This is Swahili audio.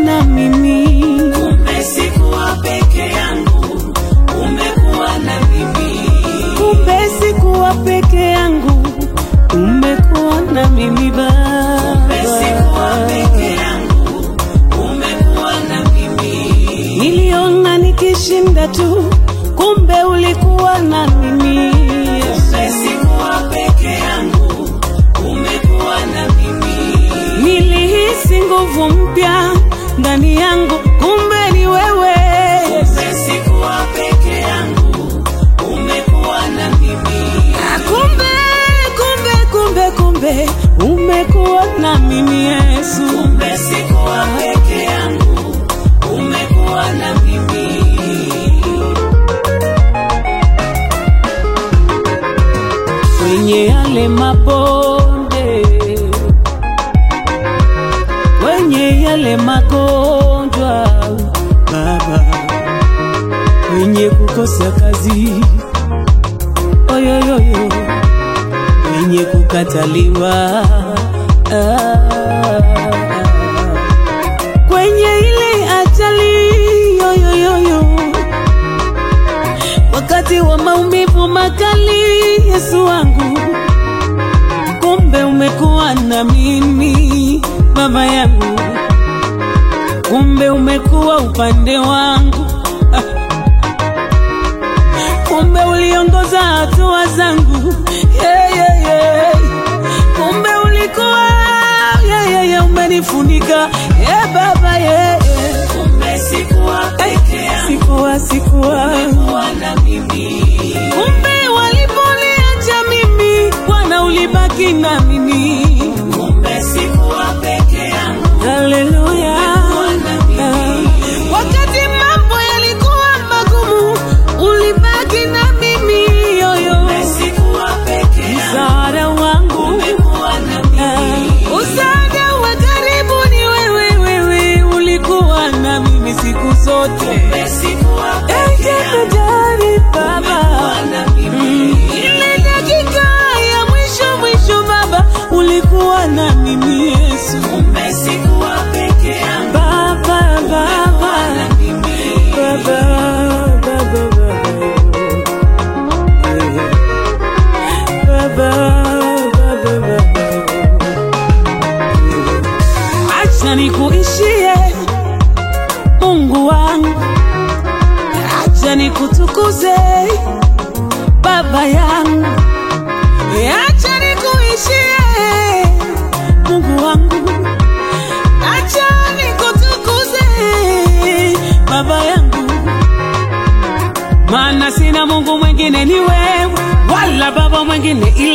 na mimi. Kumbe sikuwa peke yangu, umekuwa na mimi. Kumbe sikuwa peke yangu, umekuwa na mimi Kumbe sikuwa Baba. peke yangu, umekuwa na mimi. Niliona nikishinda tu, kumbe ulikuwa na mimi. Kumbe sikuwa peke yangu, umekuwa na mimi. Nilihisi nguvu mpya ndani yangu, kumbe ni wewe. Kumbe sikuwa peke yangu, umekuwa na mimi. Ah, Kumbe, kumbe, kumbe, kumbe umekuwa na mimi Yesu. Kumbe sikuwa peke yangu, umekuwa na mimi. kwenye yale mabonde, kwenye yale magonjwa Baba, kwenye kukosa kazi, oyoyoyo, kwenye kukataliwa ah, kwenye ile ajali yoyoyoyo wakati wa maumivu makali, Yesu wangu, kumbe umekuwa na mimi baba yangu, kumbe umekuwa upande wangu Ah. kumbe uliongoza hatua zangu yeah, yeah, yeah. kumbe ulikuwa yeah, yeah, yeah, umenifunika yeah, baba yeah, yeah. Kumbe sikuwa peke yangu, sikuwa sikuwa umekuwa na mimi. kumbe waliponiacha mimi bwana ulibaki na mimi Kumbe sikuwa peke yangu, haleluya na mimi. wakati mambo yalikuwa magumu ulibaki na mimi yoyo Kumbe sikuwa peke yangu, msaada wangu umekuwa na mimi. msaada wa karibu ni wewe wewe ulikuwa na mimi siku zote Kumbe sikuwa peke yangu, Jemedari baba umekuwa na mimi. ile dakika ya mwisho mwisho baba ulikuwa na mimi yesu Kumbe sikuwa peke yangu, baba baba na mimi. baba baba baba baba baba acha nikuishie mungu wangu acha nikutukuze baba yangu acha nikuishie mungu wangu acha nikutukuze baba yangu maana sina mungu mwingine ni wewe wala baba mwingine ila